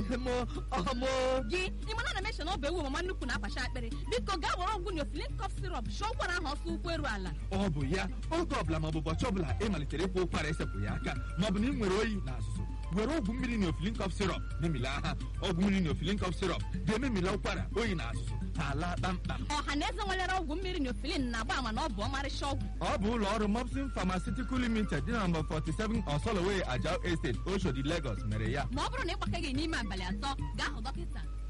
mo ọmụ gị ịmana na meshọn ọ bụ ewu mama nnukwu na-akpacha akpịrị biko gaa were ọgwụ neofilin cough syrup shụọ ụkwara ahụ ọsọ ụkwụ eru ala ọ bụ ya oge ọbụla maọbụ ụbọchị ọbụla ị malitere ịkwa ụkwara esepụghị aka maọbụ na ị nwere oyi na azụzụ were ọgwụ mmiri neofilin cough syrup memila ha ọgwụ mmiri neofilin cough syrup ga-ememila ụkwara oyi na azụzụ ha ala kpamkpam ọha na eze nwelere ọgwụ mmiri neofilin na-agba ama na ọ bụ ọmarịcha ọgwụ ọ bụ ụlọ ọrụ mopsin pharmaceutical limited dị na nọmba 47 osoloway ajao estate oshodi lagos mere ya ma ọ bụrụ na ị gbakaghị n'ime abalị atọ gaa hụ dọkịta